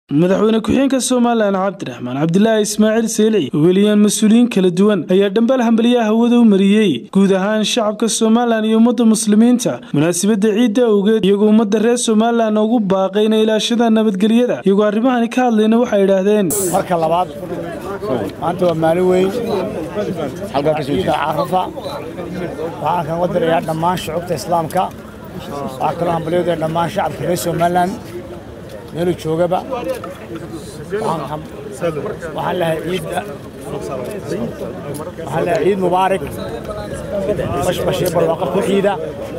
madaxweyne ku-xigeenka somalilan cabdiraxmaan cabdilaahi ismaaciil seelici oo weliyaan mas-uuliyiin kala duwan ayaa dhambal hambaliyaha hawada u mariyey guud ahaan shacabka somalilan iyo ummadda muslimiinta munaasabadda ciidda awgeed iyagoo ummadda reer somalilan ugu baaqay inay ilaashadaan nabadgelyada iyagoo arrimahani ka hadlayna waxay idhaahdeen marka labaad maanta waa maalin weyn ciida carafa waxaan kan wadirayaa dhammaan shucubta islaamka waxaa kaloo hambalyadu dhammaan shacabka reer somalilan meeluu joogaba waxaan lehay ciidda waxaan lehay ciid mubaarak bashbashii barwaaqa ku ciida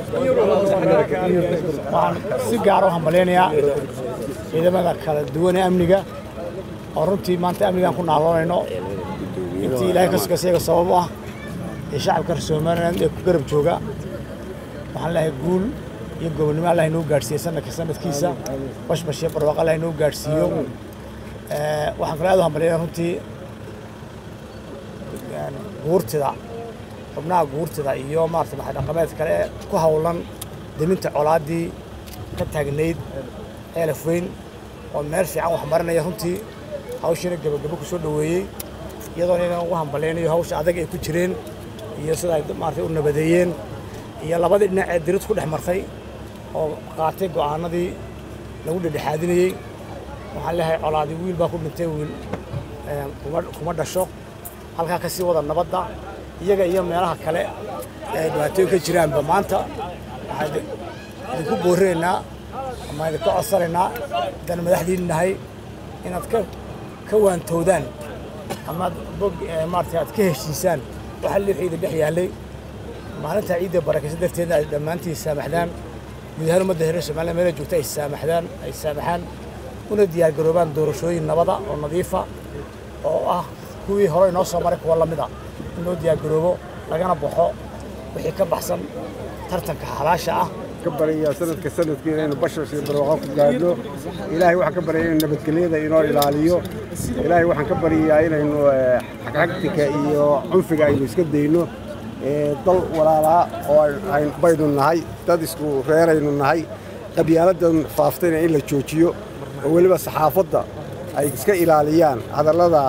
waxaan si gaara u hambalyaynayaa ciidamada kala duwan ee amniga oo runtii maanta amnigaan ku naaloonayno intii ilaahay ka sugaysayaga sabab u ah ee shacabka reer somaliland ee ku garab jooga waxaan lehay guul iyo gobonnimo allah inoo gaadhsiiye sanadka sanadkiisa bashbash iyo barwaaqo allah inoo gaadhsiiyo waxaan kaloo aad u hambalyaya runtii guurtida xubnaha guurtida iyo maarata maxay dhaqameed kale ee ku hawlan deminta colaaddii ka taagnayd eelaf weyn oo meel fiican wax marinaya runtii hawshiina gebagabo ku soo dhoweeyey iyadoona inaan ugu hambalyaynayo hawsha adag ay ku jireen iyo sida ay maarata u nabadeeyeen iyo labadii dhinac ee dirid ku dhex martay oo qaatay go'aanadii lagu dhedhexaadinayey waxaan leehay colaadi wiil baa ku dhintay wiil kuma dhasho halkaa ka sii wada nabadda iyaga iyo meelaha kale ee dhibaatooyin ka jiraanba maanta waxaan idinku boorinaynaa ama idinka codsanaynaa haddaan madaxdiin nahay inaad ka ka waantowdaan amaad bog maarata aad ka heshiisaan waxa lii ciida dhex yaallay maalinta ciidda barakaysa darteedna ay dhammaantii saamaxdaan guud ahaan ummadda reer somaliland meela joogta ay saamaxdaan ay saamaxaan una diyaargaroobaan doorashooyin nabada oo nadiifa oo ah kuwii hore inoo soo maray kuwa lamid a in loo diyaargaroobo lagana baxo wixii ka baxsan tartanka halaasha ah ka baryaa sanadka sanadkii inaynu bashash iyo barwaaqo ku gaadhno ilaahay waxaan ka baryaa inuu nabadgelyada inoo ilaaliyo ilaahay waxaan ka baryayaa inaynu xagxagtika iyo cunfiga aynu iska dayno dal walaalaa oo baynu nahay dad isku reeraynu nahay qabyaaladan faaftayna in la joojiyo oo weliba saxaafadda ay iska ilaaliyaan hadallada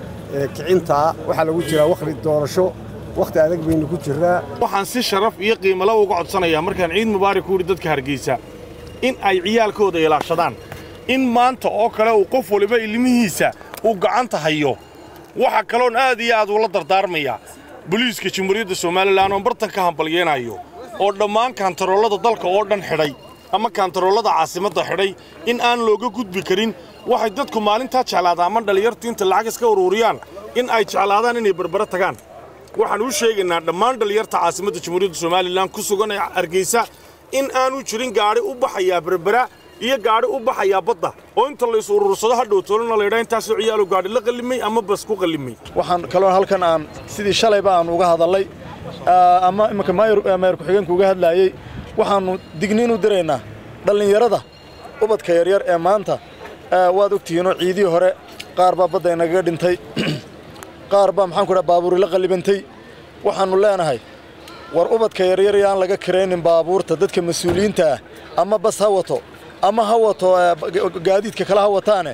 kicintaa waxaa lagu jiraa wakhti doorasho wakhti adag baynu ku jirraa waxaan si sharaf iyo qiimalo uga codsanayaa markaan ciid mubaarak ku yidhi dadka hargeysa in ay ciyaalkooda ilaashadaan in maanta oo kale uu qof waliba ilmihiisa uu gacanta hayo waxa kaloon aad iyo aad ula dardaarmayaa boliiska jamhuuriyadda somalilan oo bartan ka hambalyeenayo oo dhammaan kaantaroolada dalka oo dhan xidhay ama kaantaroolada caasimadda xidhay in aan looga gudbi karin waxay dadku maalintaa jeclaadaan ama dhallinyartu inta lacag iska uruuriyaan in ay jeclaadaan inay berbere tagaan waxaan u sheegaynaa dhammaan dhallinyarta caasimadda jamhuuriyadda somalilan ku sugan ee hargeysa in aanu jirin gaadhi u baxayaa berbera iyo gaadhi u baxayaa badda oo inta lays uruursado hadhow toolana laydhaa intaasoo ciyaalo gaadhi la qallimay ama bas ku qallimay waxaan kaloo halkan aan sidii shalayba aan uga hadallay ama iminka maayar ku-xigeenka uga hadlaayey waxaannu digniin u diraynaa dhallinyarada ubadka yaryar ee maanta waad ogtihiinoo ciidihii hore qaar baa badda inagaga dhintay qaar baa maxaan ku dhaha baabuuri la qallibantay waxaannu leenahay war ubadka yaryar yaan laga karaynin baabuurta dadka mas-uuliyiinta ah ama bas ha wato ama ha wato gaadiidka kale ha wataane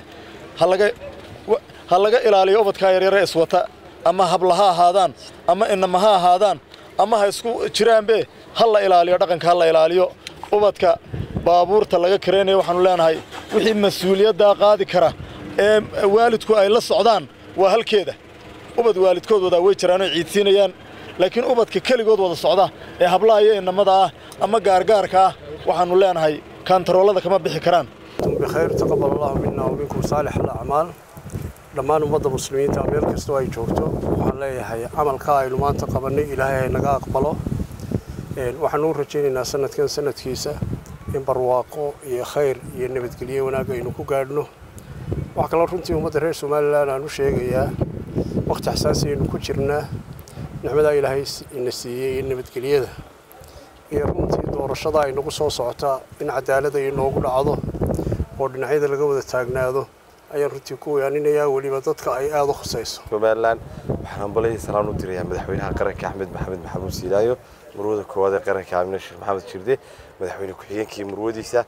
ha laga ilaaliyo ubadkaa yaryare iswata ama habla ha ahaadaan ama inama ha ahaadaan ama ha isku jiraanbe ha la ilaaliyo dhaqanka ha la ilaaliyo ubadka baabuurta laga karaynayo waxaannu leenahay wixii mas-uuliyaddaa qaadi kara ee waalidku ay la socdaan waa halkeeda ubad waalidkood wadaa way jiraanoo ciidsiinayaan laakiin ubadka keligood wada socda ee hablaha iyo inamada ah ama gaargaarka ah waxaannu leenahay kaantaroolada kama bixi karaan bikhayr taqabal allahu minna wa minkum saalix alacmaal dhammaan ummadda muslimiinta meel kastoo ay joogto waxaan leeyahay camalka aynu maanta qabannay ilaahay hay naga aqbalo waxaanu u rajaynaynaa sanadkan sanadkiisa in barwaaqo iyo khayr iyo nabadgelyo wanaag aynu ku gaadhno waxaa kaloo runtii ummadda reer somalilan aan u sheegayaa wakhti xasaasi aynu ku jirnaa nicmadaa ilaahay ina siiyey iyo nabadgelyada iyo runtii doorashada ay nagu soo socotaa in cadaalad ay noogu dhacdo oo dhinacyada laga wada taagnaado ayaan runtii ku weyaaninayaa weliba dadka ay aada u khusayso somalilan waxaan hambalaya salaan u dirayaa madaxweynaha qaranka axmed maxamed maxamuud siilaayo marwada koowaad ee qaranka amine sheekh maxamed jirde madaxweyne ku-xigeenkii marwadiisa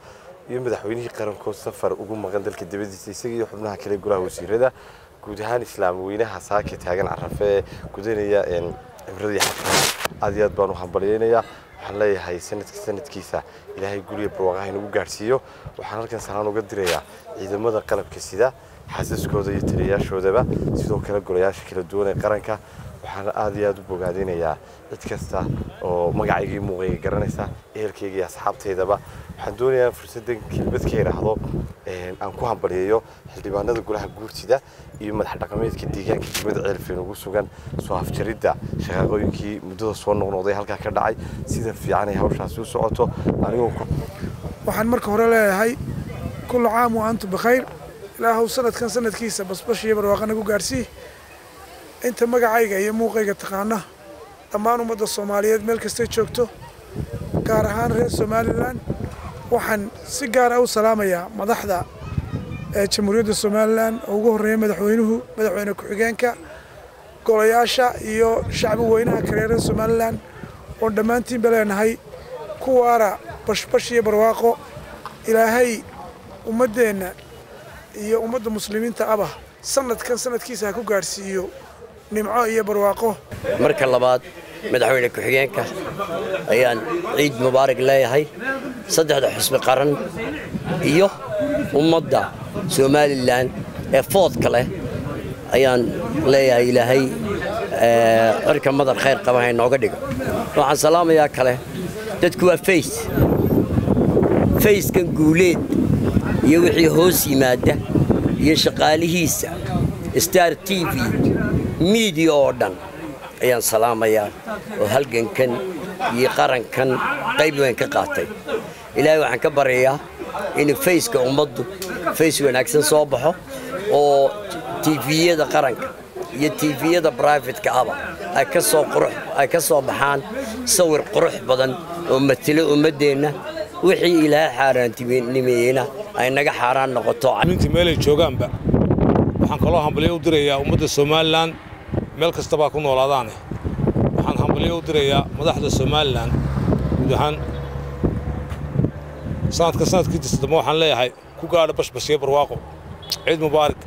iyo madaxweynihii qarankood safar ugu maqan dalka dibadiisa isaga iyo xubnaha kale golaha wasiirada guud ahaan islaam weynaha saaka taagan carafe ee gudanaya cibradii xadka aad iyo aad baan u hambalyaynayaa waxaan leeyahay sanadka sanadkiisa ilaahay guriga barwaaqaha inagu gaadhsiiyo waxaan halkan salaan uga dirayaa ciidamada qalabka sida xasaskooda iyo taliyayaashoodaba sidoo kale golayaasha kala duwan ee qaranka waxaan aad iyo aad u bogaadinayaa cid kasta oo magacaygii muuqayga garanaysa ehelkayga iyo asxaabtaydaba waxaan doonayaa fursaddan kelmad ka idhaahdo aan ku hambalyeeyo xildhibaanada golaha guurtida iyo madax dhaqameedka deegaanka degmada ceelfeen ugu sugan soo afjaridda shaqaaqooyinkii muddada soo noqnoqday halkaa ka dhacay sida fiican ay hawshaasi u socoto anigoo waxaan marka hore leeyahay kullu caam wa antum bikhayr ilaahow sanadkan sanadkiisa basbash iyo barwaaqa nagu gaarsii inta magacayga iyo muuqayga taqaana dhammaan ummadda soomaaliyeed meel kastay joogto gaar ahaan reer somalilan waxaan si gaara u salaamayaa madaxda ee jamhuuriyadda somalilan oo ugu horreeya madaxweynuhu madaxweyne ku-xigeenka golayaasha iyo shacbi weynaha kale reer somalilan oon dhammaantiinba leenahay kuwaara bashbash iyo barwaaqo ilaahay ummaddeenna iyo ummadda muslimiinta aba sanadkan sanadkiisa ha ku gaadhsiiyo nimco iyo barwaaqo marka labaad madaxweyne ku-xigeenka ayaan ciid mubaarak leeyahay saddexda xusbi qaran iyo ummadda somalilan ee foodka leh ayaan leeyahay ilaahay cirka madar khayr qaba ha inooga dhigo waxaan salaamayaa kale dadku waa fays fayskan guuleed iyo wixii hoos yimaada iyo shaqaalihiisa star t v miidiya oo dhan ayaan salaamayaa oo halgankan iyo qarankan qayb weyn ka qaatay ilaahay waxaan ka baryayaa in fayska ummaddu fays wanaagsan soo baxo oo tifiyada qaranka iyo tifiyada brifatka aba ay ka soo qurux ay ka soo baxaan sawir qurux badan oo matelo ummaddeenna wixii ilaahay xaaraantinimeeyeyna ay naga xaaraan noqoto minta meelay joogaanba waxaan kaloo hambalyo u dirayaa ummadda somalilan meel kastabaa ku noolaadaane waxaan hambalyo u dirayaa madaxda somalilan guud ahaan sanadka sanadkiisa dambe waxaan leeyahay ku gaadha bashbashiyo barwaaqo ciid mubaarak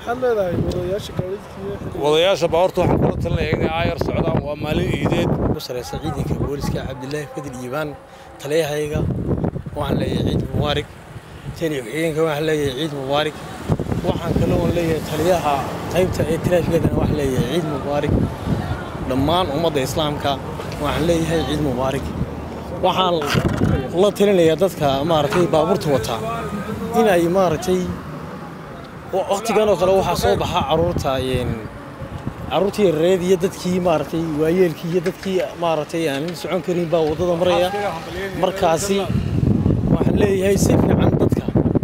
wadayaasha baawarta waxaan kula talinayaa inay aayar socdaan waa maalin iideed ku sareysa ciidanka booliska cabdilaahi fadil iibaan taliyahayga waxaan leeyahay ciid mubaarak tani ku-xigeenka waxaan leeyahay ciid mubaarak waxaan kaloo leeyahay taliyaha qaybta ee taraafikadana waxaan leeyahay ciid mubaarak dhammaan ummadda islaamka waxaan leeyahay ciid mubaarak waxaan la talinayaa dadka maaragtay baabuurta wataa inay maaragtay waqtigan oo kale waxaa soo baxa caruurta caruurtii yareed iyo dadkii maaragtay waayeelkii iyo dadkii maaragtay aan socon karin baa waddada maraya markaasi waxaan leeyahay si fiican dadka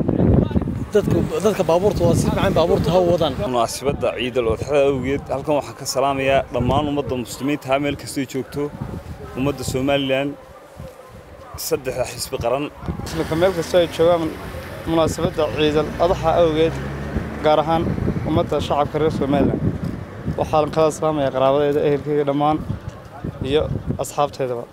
dadka baabuurta waa si fiican baabuurta ha wadaan munaasabadda ciidal odxada awgeed halkan waxaan ka salaamayaa dhammaan ummadda muslimiinta ha meel kastay joogto ummadda somalilan saddexda xisbi qaran ismika meel kastoo ay joogaan munaasabadda ciidal adaxa awgeed gaar ahaan ummadda shacabka reer somalilan waxaan kala salaamayaa qaraabadeeda ehelkeyga dhammaan iyo asxaabteedaba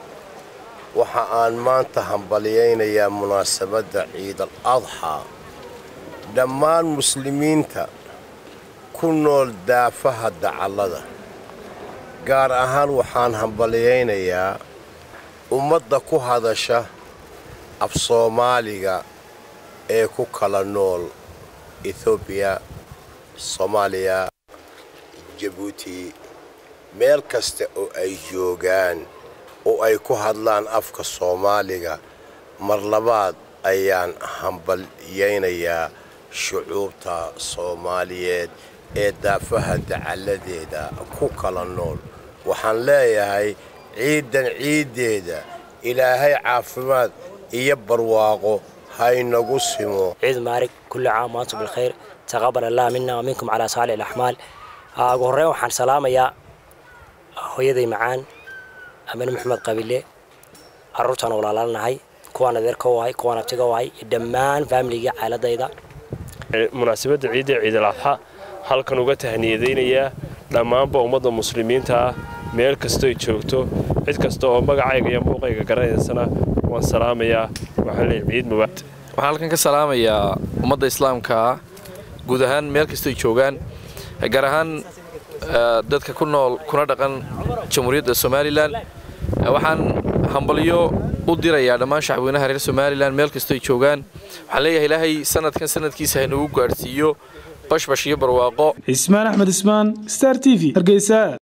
waxa aan maanta hambalyaynayaa munaasabadda ciidal adxaa dhammaan muslimiinta ku nool daafaha dacallada gaar ahaan waxaan hambalyaynayaa ummadda ku hadasha af soomaaliga ee ku kala nool etoobiya soomaaliya jabuuti meel kasta oo ay joogaan oo ay ku hadlaan afka soomaaliga mar labaad ayaan hambalyaynayaa shucuubta soomaaliyeed ee daafaha dacalladeeda ku kala nool waxaan leeyahay ciiddan ciiddeeda ilaahay caafimaad iyo barwaaqo haynagu simo ciid maarig kulli caam waantum bilkhayr taqabal allah mina waminkum calaa saalix alaxmaal ugu horreyn waxaan salaamayaa hooyaday macaan amine maxamed qabile carruurtaan walaalaalnahay kuwaan adeerka u ahay kuwaan abtiga u ahay iyo dhammaan faamiligii caaladayda munaasabadda ciidda ciidal adxa halkan uga tahniyadaynayaa dhammaanba ummadda muslimiinta ah meel kastoy joogto cid kasta oo magacayga iyo muuqayga garanaysana waan salaamayaa waxaan leeyahay ciid mubaad waxaan halkan ka salaamayaa ummadda islaamka guud ahaan meel kastoy joogaan gaar ahaan dadka ku nool kuna dhaqan jamhuuriyadda somalilan waxaan hambalyo u dirayaa dhammaan shacabweynaha reer somalilan meel kastoy joogaan waxaan leeyahay ilaahay sanadkan sanadkiisa haynagu gaadhsiiyo bashbash iyo barwaaqo cismaan axmed ismaan star t v hargeysa